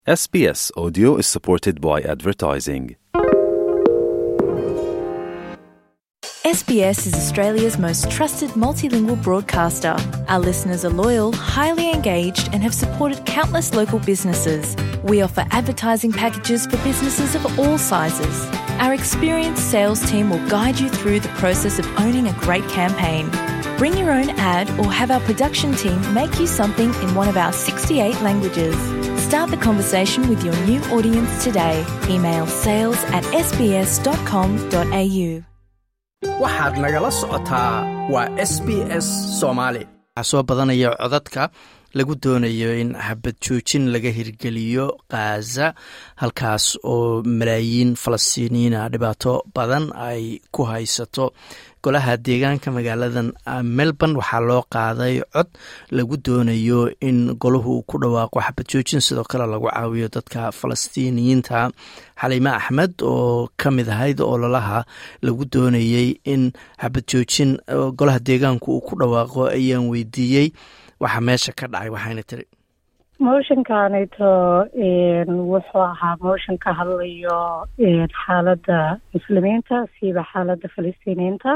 SBS Audio is supported by advertising. SBS is Australia's most trusted multilingual broadcaster. Our listeners are loyal, highly engaged, and have supported countless local businesses. We offer advertising packages for businesses of all sizes. Our experienced sales team will guide you through the process of owning a great campaign. Bring your own ad or have our production team make you something in one of our 68 languages. Start the conversation with your new audience today. Email sales at sbs.com.au. waxaad nagala socotaa waa s b s soomaali waxaa soo badanaya codadka lagu doonayo in xabad joojin laga hirgeliyo khaza halkaas oo malaayiin falastiiniyiina dhibaato badan ay ku haysato golaha deegaanka magaaladan melbourne waxaa loo qaaday cod lagu doonayo in golahu ku dhawaaqo xabad joojin sidoo kale lagu caawiyo dadka falastiiniyiinta xaliime axmed oo ka mid ahayd ololaha lagu doonayey in xabad joojin golaha deegaanku uu ku dhawaaqo ayaan weydiiyey waxaa meesha ka dhacay waxayna tiri motionkanito wuxuu ahaa motion ka hadlayo xaaladda muslimiinta siiba xaaladda falastiiniyiinta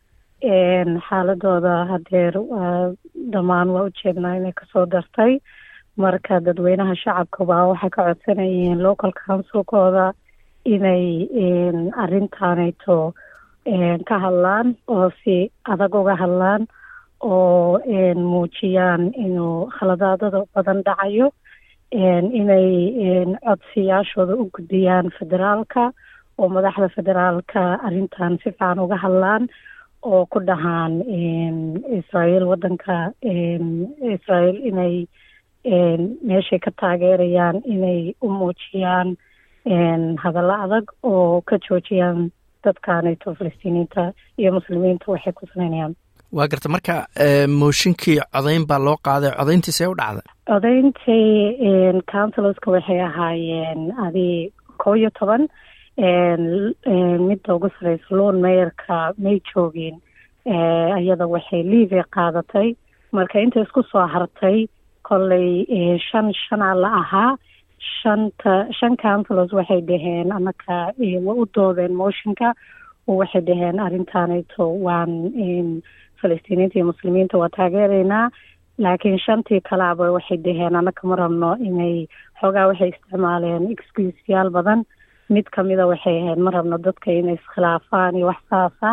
xaaladooda hadeer dhammaan waa ujeednaa inay kasoo dartay marka dadweynaha shacabka baa waxay ka codsanayeen local councilkooda inay arrintaanayto ka hadlaan oo si adag uga hadlaan oo muujiyaan inuu khaladaadada badan dhacayo inay codsiyaashooda u gudbiyaan federaalka oo madaxda federaalka arrintan si fiican uga hadlaan oo ku dhahaan israel waddanka israel inay meeshay ka taageerayaan inay u muujiyaan hadallo adag oo ka joojiyaan dadkaanayto falastiiniyiinta iyo muslimiinta waxay ku sameynayaan waa garta marka mooshinkii codayn baa loo qaaday codayntii see u dhacday codayntii councilorska waxay ahaayeen adi kow iyo toban midda ugu sareysa loon meeyarka may joogeen iyada waxay liivy qaadatay marka inta isku soo hartay kolley shan shanaa la ahaa shanta shan councilors waxay dhaheen anaka wa u doodeen motionka waxay dhaheen arrintaanayto waan falastiiniyiinta iyo muslimiinta waa taageeraynaa laakiin shantii kalaaba waxay dhaheen anaka ma rabno inay xoogaa waxay isticmaaleen excuseyaal badan mid kamida waxay ahayd ma rabno dadka inay iskhilaafaan iyo wax saasa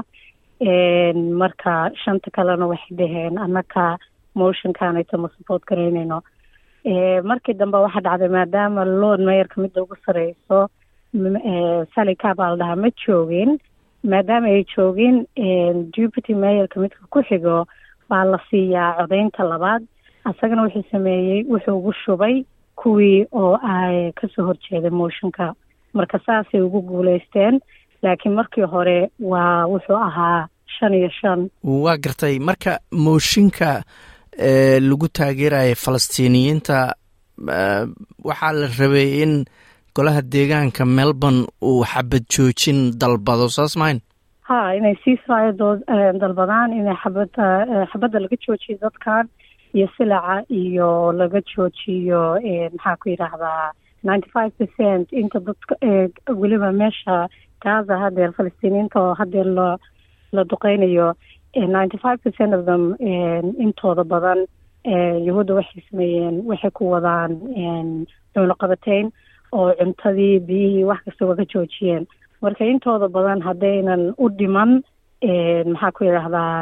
marka shanta kalena waxay dhaheen anaka motionkanayto ma support garaynayno markii dambe waxaa dhacday maadaama loon meeyarka midda ugu sareyso sally cabaa la dhahaa ma joogin maadaama ay joogin deputy mayorka midka ku xigo baa la siiyaa codaynta labaad asagana wuxuu sameeyey wuxuu ugu shubay kuwii oo ay kasoo horjeeday motionka marka saasay ugu guuleysteen laakiin markii hore waa wuxuu ahaa shan iyo shan waa gartay marka mooshinka lagu taageeraya falastiiniyiinta waxaa la rabay in golaha deegaanka melbourne uu xabad joojin dalbado saas mahayn ha inay ceasefire doo dalbadaan inay xabadda xabadda laga joojiyo dadkan iyo silaca iyo laga joojiyo maxaa ku yidhaahdaa ninety five percent inta dadka weliba meesha gaza hadeer falastiiniyiinta oo hadeer la la duqeynayo ninety five percent of them intooda badan yahuudda waxay sameeyeen waxay ku wadaan dowlo qabateyn oo cuntadii biyihii wax kastaba ka joojiyeen marka intooda badan haddaynan u dhiman maxaa ku yidhaahdaa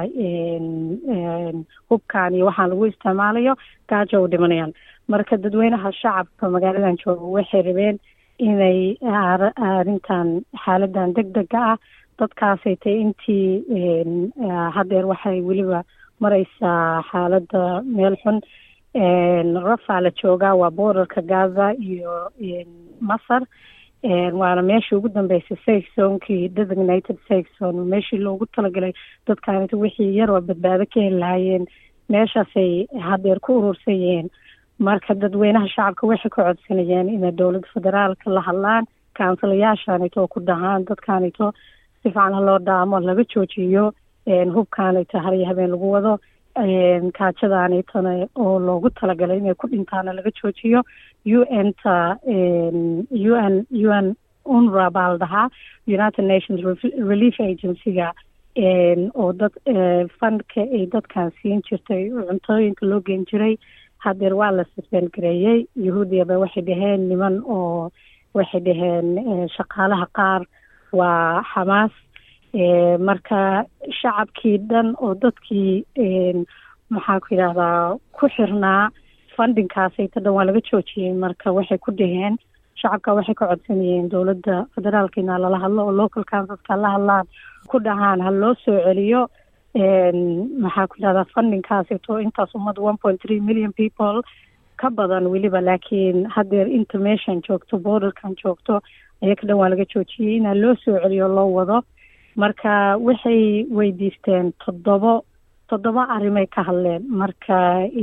hubkan iyo waxaan lagu isticmaalayo gaajo u dhimanayaan marka dadweynaha shacabka magaaladan jooga waxay rabeen inay arrintan xaaladan deg dega ah dadkaasay tay intii hadeer waxay weliba mareysaa xaaladda meel xun rafaa la joogaa waa borderka gaza iyo masar waana meeshii ugu dambeysay safe zonekii designated safe zone meeshii loogu talagalay dadkaanita wixii yaroo badbaado ka heli lahaayeen meeshaasay hadeer ku urursan yihiin marka dadweynaha shacabka waxay ka codsanayeen inay dowladda federaalka la hadlaan kaunsilayaashaanito oo ku dhahaan dadkaanito si fiican loo dhaamo laga joojiyo hubkaanito har iyo habeen lagu wado kaajadaanitana oo loogu talagalay inay ku dhintaana laga joojiyo u n ta u n u n unra baa la dhahaa united nations relief agency-ga oo dad fundka ay dadkan siin jirtay cuntooyinka loo geen jiray hadeer waa la suspend gareeyey yahuudiyaba waxay dhaheen niman oo waxay dhaheen shaqaalaha qaar waa xamaas marka shacabkii dhan oo dadkii maxaa ku yidhahdaa ku xirnaa fundingkaasayta dhan waa laga joojiyey marka waxay ku dhaheen shacabka waxay ka codsanayeen dowladda federaalka inaa lala hadlo oo local councilska la hadlaan ku dhahaan ha loo soo celiyo maxaa ku yidhahdaa fundingkaasito intaas ummad one point three million people ka badan weliba laakiin hadeer inta meeshan joogto borderkan joogto ayaka dhan waa laga joojiyey inaa loo soo celiyo loo wado marka waxay weydiisteen toddobo toddoba arrimay ka hadleen marka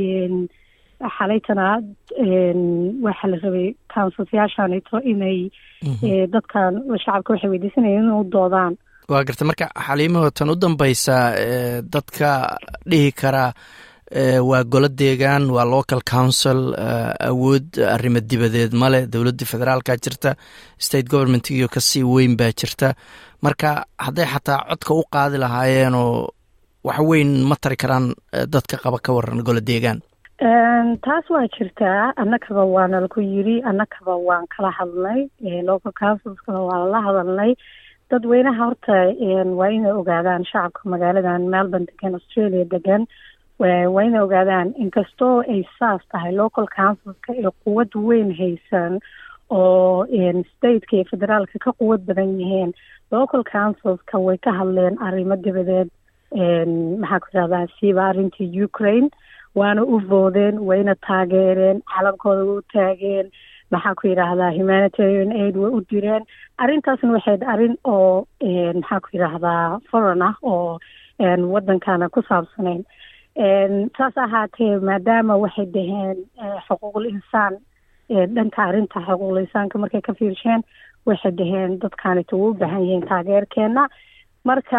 xalaytana waxaa la rabay councilsyaashanito inay dadkan shacabka waxay weydiisanayeen inay u doodaan waa garta marka xaliimaho tan u dambeysa dadka dhihi kara waa golo deegaan waa local council awood arrimo dibadeed male dowladda federaalka jirta state governmentgiyo kasii weyn baa jirta marka hadday xataa codka u qaadi lahaayeenoo wax weyn ma tari karaan dadka qaba ka waran golo deegaan taas waa jirtaa annakaba waana laku yiri annakaba waan kala hadlnay local councilskana waa lala hadalnay dadweynaha horta waa inay ogaadaan shacabka magaaladan melbourne degan australia degan waa inay ogaadaan inkastoo ay saas tahay local councilska ay quwad weyn haysan oo stateka iyo federaalka ka quwad badan yihiin local councilska way ka hadleen arrimo dabadeed maxaa ku yidhahdaa siiba arrintii ukraine waana u voodeen wayna taageereen calankooda way u taageen maxaa ku yidhaahdaa humanitarian aid way u direen arrintaasna waxayd arrin oo maxaa ku yidhaahdaa foreign ah oo waddankana ku saabsanayn saas ahaatee maadaama waxay dhaheen xuquuqul insaan dhanka arrinta xuquuqul insaanka markay ka fiirsheen waxay dhaheen dadkaanita way u baahan yihiin taageerkeena marka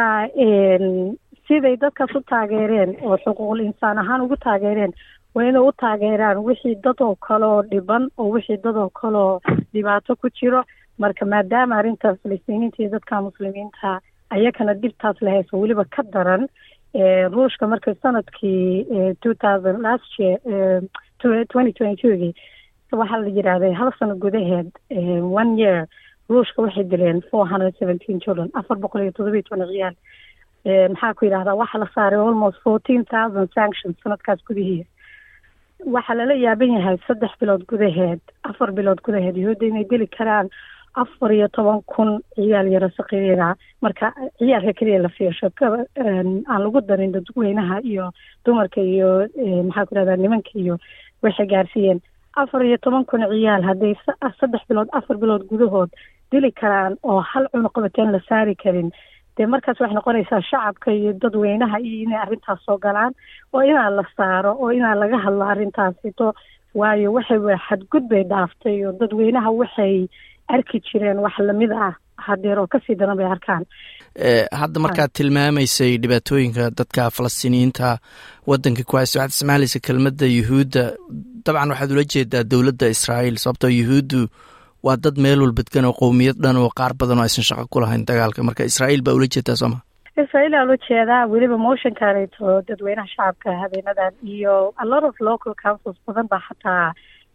siday dadkaas u taageereen oo xuquuqul insaan ahaan ugu taageereen waa inay u taageeraan wixii dad oo kaleoo dhiban oo wixii dad oo kaleoo dhibaato ku jiro marka maadaama arrinta falistiiniinta iyo dadka muslimiinta ayakana dhibtaas la hayso weliba ka daran ruushka markay sanadkii two thousand last year twenty twenty twogii waxaa la yidhaahday hal sano gudaheed one year ruushka waxay dileen four hundred seventeen children afar boqol iyo todoba iyo toban ciyaal maxaa ku yidhahdaa waxaa la saaray almost fourteen thousand sanctions sanadkaas gudihiis waxaa lala yaaban yahay saddex bilood gudaheed afar bilood gudaheed yahuudda inay dili karaan afar iyo toban kun ciyaal yaro saqiiriga marka ciyaalka keliya la fiirsho aan lagu darin dadweynaha iyo dumarka iyo maxaa ku yidhahdaa nimanka iyo waxay gaarsiiyeen afar iyo toban kun ciyaal hadday saddex bilood afar bilood gudahood dili karaan oo hal cunuqabateen la saari karin dee markaas waxay noqonaysaa shacabka iyo dadweynaha iyo inay arrintaas soo galaan oo inaa la saaro oo inaa laga hadlo arrintaasito waayo waxay xadgud bay dhaaftay oo dadweynaha waxay arki jireen wax lamid ah hadeer oo kasii daran bay arkaan hadda markaad tilmaamaysay dhibaatooyinka dadka falastiiniyiinta wadanka ku haysta waxaad isticmaalaysa kelmadda yuhuudda dabcan waxaad ula jeedaa dowladda israa'iil sababtoo yuhuuddu waa dad meel walbadgan oo qowmiyad dhan oo qaar badan oo aysan shaqo ku lahayn dagaalka marka israa'iil baa ula jeedaa sooma israa'iil aa ula jeedaa weliba motionkaneeto dadweynaha shacabka habeenadan iyo a lot of local councils badan baa xataa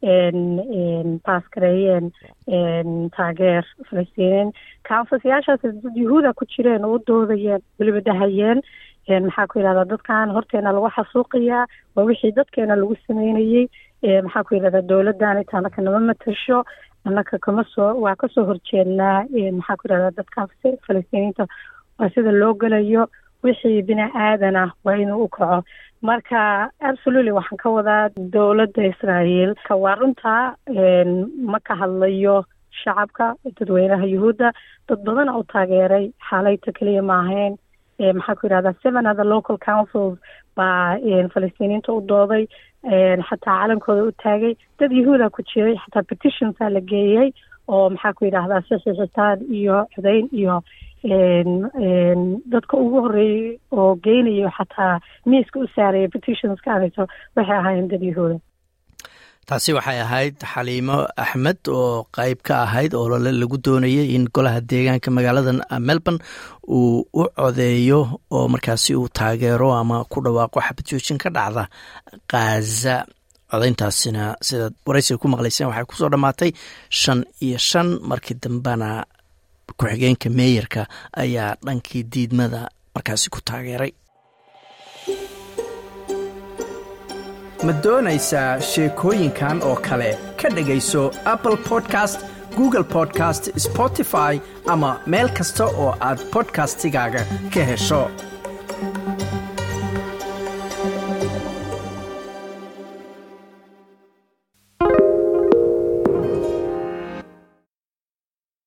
baas gareeyeen taageer falastiiniin councilsyaashaas dad yuhuuda ku jireen oo u doodayeen weliba dhahayeen maxaa ku yidhahdaa dadkan horteena lagu xasuuqayaa waa wixii dadkeena lagu sameynayey maxaa ku yidhahdaa dowladdan inta anaka nama matasho annaka kama soo waa kasoo horjeednaa maxaa ku yidhahdaa dadkaas falastiiniinta waa sida loo gelayo wixii bini aadan ah waa inuu u kaco marka absolutely waxaan ka wadaa dowladda israa'iil ka waa runtaa ma ka hadlayo shacabka dadweynaha yuhuudda dad badana u taageeray xaalayta keliya ma ahayn maxaa ku yidhahdaa seven other local councils baa falastiiniinta u dooday xataa calankooda u taagay dad yahuuda ku jiray xataa petitionsa la geeyey oo maxaa ku yidhahdaa saxiixitaan iyo codayn iyo dadka ugu horeeyey oo geynayo xataa miiska u saaraya petitionska anito waxay ahaayeen dadyahooda taasi waxay ahayd xaliimo axmed oo qeyb ka ahayd oo lagu doonayay in golaha deegaanka magaalada melbourne uu u codeeyo oo markaasi uu taageero ama ku dhawaaqo xabadjoojin ka dhacda khaza codayntaasina sidaad waraysiga ku maqlayseen waxay kusoo dhammaatay shan iyo shan markii dambena ku-xigeenka meeyarka ayaa dhankii diidmada markaasi ku taageeray ma doonaysaa sheekooyinkan oo kale ka dhegayso apple podcast google podcast spotify ama meel kasta oo aad bodkastigaaga ka hesho